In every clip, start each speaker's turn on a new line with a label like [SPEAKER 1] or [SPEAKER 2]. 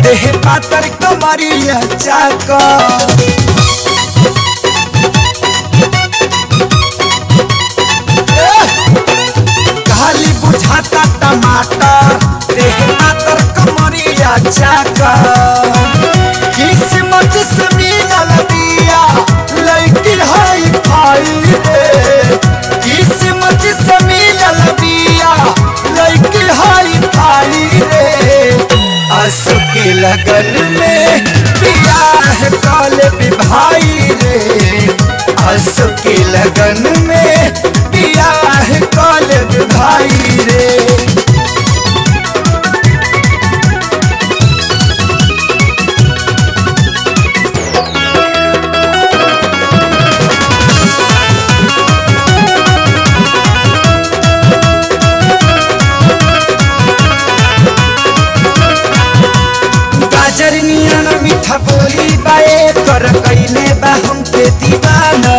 [SPEAKER 1] देह पातर कमरिया चाकर खाली बुझाता टमाटर देह पातर कमरिया चाकर किस्मत से मिलल बिया लड़की हाई फाई रे किस्मत से मिलल बिया लड़की हाई फाई रे असु के लगन में बियाह काले भाई रे असु के लगन में बियाह काले भाई रे गाजर नियन मीठा बोली बाए कर कैले बा हमके दीवाना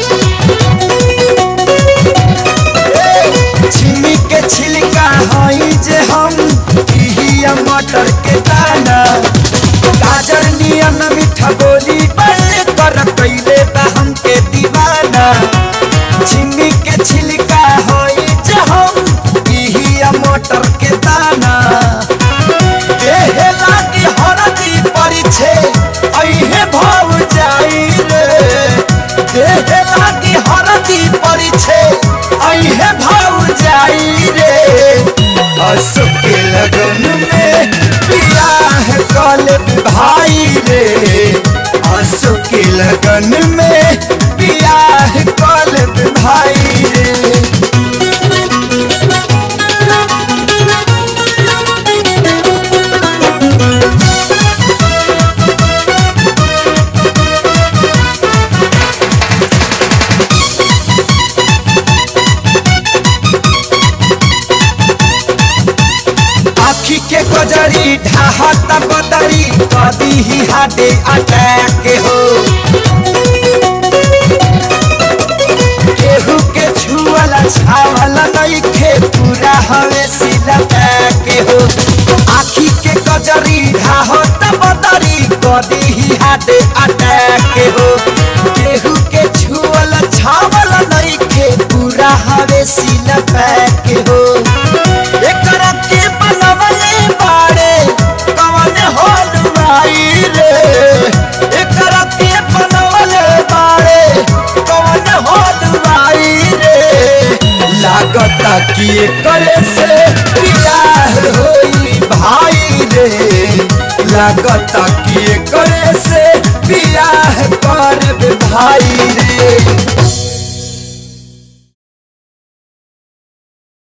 [SPEAKER 1] छिमी के छिलका हई जे हम इहिया मटर के दाना गाजर नियन मीठा बोली बाए कर कैले बा हमके दीवाना छिमी के छिलका हई जे हम इहिया मटर के दाना देह लागी हरदी परिछे अइहे भाव जाई रे देह लागी हरदी परिछे अइहे भाव जाई रे असु के लगन में बियाह कल भाई रे असु के लगन में बियाह कल भाई रे आखी के गजरी ढाहत बदरी कदी ही हाडे अटैक हो केहू के छुअला छावला नइखे पूरा हवे सीधा के हो आखी के गजरी ढाहत बदरी कदी ही हाडे अटैक हो केहू के छुअला छावला नइखे पूरा हवे सीधा के हो एकरा के बनवले बाड़े कवन होल भाई रे एकरा के बनवले बाड़े कवन होल भाई रे लागता कि एकरे से बियाह होई भाई रे लागता कि एकरे से बियाह करब भाई रे